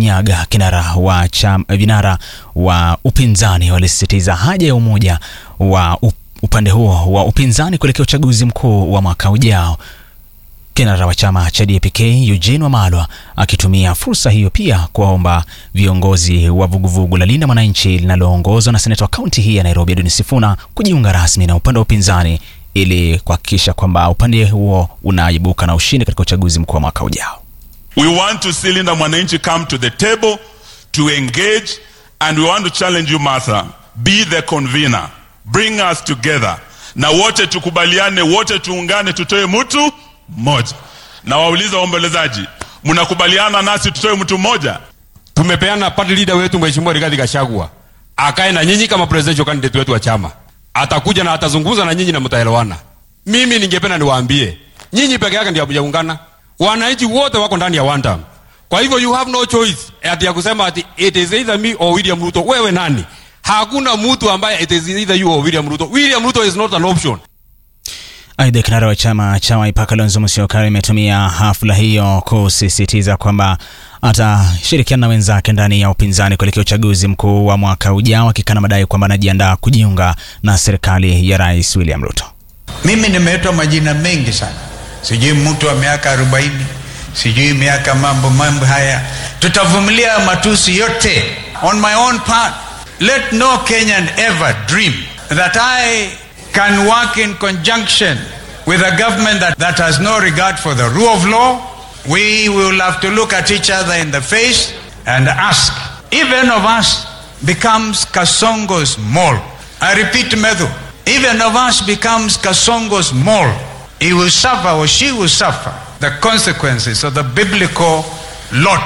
Kirinyaga, kinara wa chama, vinara wa upinzani walisisitiza haja ya umoja wa upande huo wa upinzani kuelekea uchaguzi mkuu wa mwaka ujao. Kinara wa chama cha DAP-K Eugene Wamalwa akitumia fursa hiyo pia kuwaomba viongozi wa vuguvugu la Linda Mwananchi linaloongozwa na seneta wa kaunti hii ya Nairobi Edwin Sifuna kujiunga rasmi na upande wa upinzani ili kuhakikisha kwamba upande huo unaibuka na ushindi katika uchaguzi mkuu wa mwaka ujao. We want to see Linda Mwananchi come to the table to engage and we want to challenge you Martha, be the convener, bring us together, na wote tukubaliane, wote tuungane, tutoe mtu mmoja. Na wauliza waombolezaji, mnakubaliana nasi tutoe mtu mmoja? Tumepeana party leader wetu Mheshimiwa Rigathi Gachagua akae na nyinyi kama presidential candidate wetu wa chama, atakuja na atazungumza na nyinyi na mtaelewana. Mimi ningependa niwaambie nyinyi peke yake ndio hamjaungana, wananchi wote wako ndani ya one term. Kwa hivyo you have no choice ati ya kusema ati it is either me or William Ruto. Wewe nani? Hakuna mtu ambaye it is either you or William Ruto. William Ruto is not an option. Aidha, kinara wa chama cha Wiper Kalonzo Musyoka imetumia hafla hiyo kusisitiza kwamba atashirikiana na wenzake ndani ya upinzani kuelekea uchaguzi mkuu wa mwaka ujao, akikana madai kwamba anajiandaa kujiunga na serikali ya Rais William Ruto. Mimi nimeitwa majina mengi sana, sijui mtu wa miaka arobaini, sijui miaka mambo mambo haya. Tutavumilia matusi yote. On my own part, let no Kenyan ever dream that I can work in conjunction with a government that, that has no regard for the rule of law. We will have to look at each other in the face and ask, even of us becomes Kasongo's mole. I repeat, Medhu, even of us becomes Kasongo's mole. He will suffer or she will suffer the consequences of the biblical lot.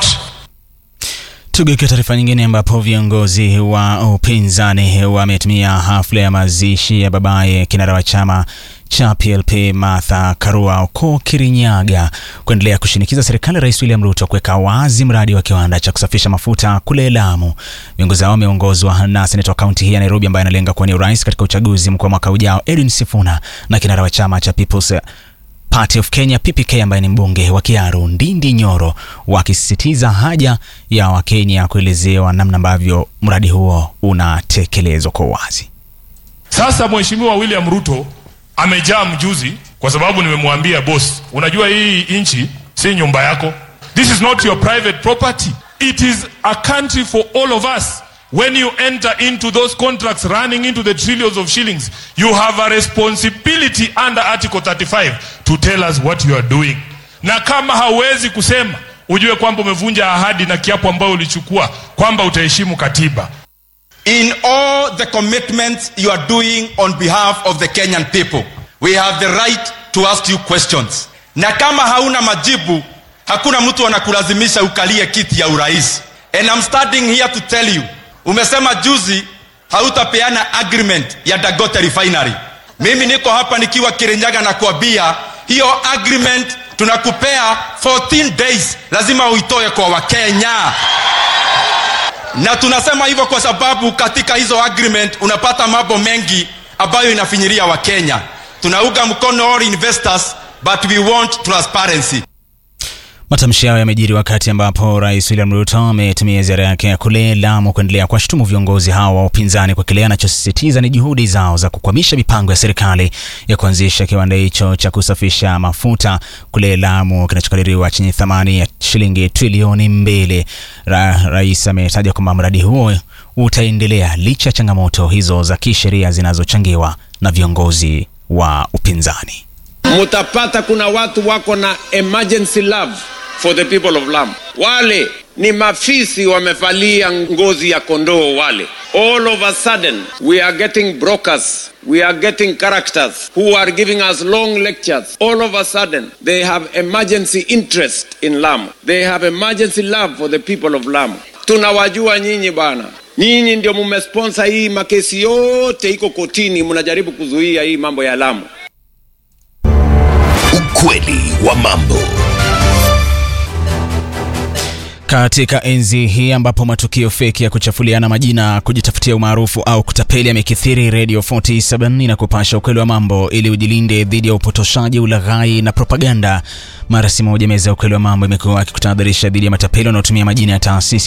Tugeukia taarifa nyingine ambapo viongozi wa upinzani wametumia hafla ya mazishi ya babaye kinara wa chama cha PLP Martha Karua huko Kirinyaga kuendelea kushinikiza serikali ya Rais William Ruto kuweka wazi mradi wa kiwanda cha kusafisha mafuta kule Lamu. Viongozi hao wameongozwa na seneta wa kaunti hii ya Nairobi ambaye analenga kuwania urais katika uchaguzi mkuu wa mwaka ujao Edwin Sifuna na kinara wa chama cha People's Party of Kenya PPK ambaye ni mbunge wa Kiaru Ndindi Nyoro wakisisitiza haja ya Wakenya kuelezewa namna ambavyo mradi huo unatekelezwa kwa uwazi. Sasa Mheshimiwa William Ruto amejaa mjuzi, kwa sababu nimemwambia boss, unajua hii nchi si nyumba yako, this is not your private property, it is a country for all of us. When you enter into those contracts running into the trillions of shillings, you have a responsibility under Article 35 to tell us what you are doing. Na kama hauwezi kusema, ujue kwamba umevunja ahadi na kiapo ambayo ulichukua kwamba utaheshimu katiba. In all the commitments you are doing on behalf of the Kenyan people, we have the right to ask you questions. Na kama hauna majibu, hakuna mtu anakulazimisha ukalie kiti ya urais. And I'm standing here to tell you, umesema juzi hautapeana agreement ya Dagote refinery. Mimi niko hapa nikiwa Kirinyaga na kuambia hiyo agreement tunakupea 14 days, lazima uitoe kwa Wakenya na tunasema hivyo kwa sababu katika hizo agreement unapata mambo mengi ambayo inafinyiria Wakenya. Tunauga mkono all investors but we want transparency. Matamshi hayo yamejiri wakati ambapo Rais William Ruto ametumia ziara yake ya kule Lamu kuendelea kuwashutumu viongozi hao wa upinzani kwa kile anachosisitiza ni juhudi zao za kukwamisha mipango ya serikali ya kuanzisha kiwanda hicho cha kusafisha mafuta kule Lamu kinachokadiriwa chenye thamani ya shilingi trilioni mbili. Ra, rais ametaja kwamba mradi huo utaendelea licha ya changamoto hizo za kisheria zinazochangiwa na viongozi wa upinzani. Mutapata kuna watu wako na emergency love for the people of Lamu. Wale ni mafisi wamevalia ngozi ya kondoo wale. All of a sudden we are getting brokers, we are getting characters who are giving us long lectures. All of a sudden they have emergency interest in Lamu. They have emergency love for the people of Lamu. Tunawajua nyinyi bwana. Nyinyi ndio mumesponsor hii makesi yote iko kotini, mnajaribu kuzuia hii mambo ya Lamu. Ukweli wa mambo. Katika enzi hii ambapo matukio feki ya kuchafuliana majina, kujitafutia umaarufu au kutapeli yamekithiri, Radio 47 inakupasha ukweli wa mambo ili ujilinde dhidi ya upotoshaji, ulaghai na propaganda. Mara si moja, meza ya ukweli wa mambo imekuwa ikikutahadharisha dhidi ya matapeli wanaotumia majina ya taasisi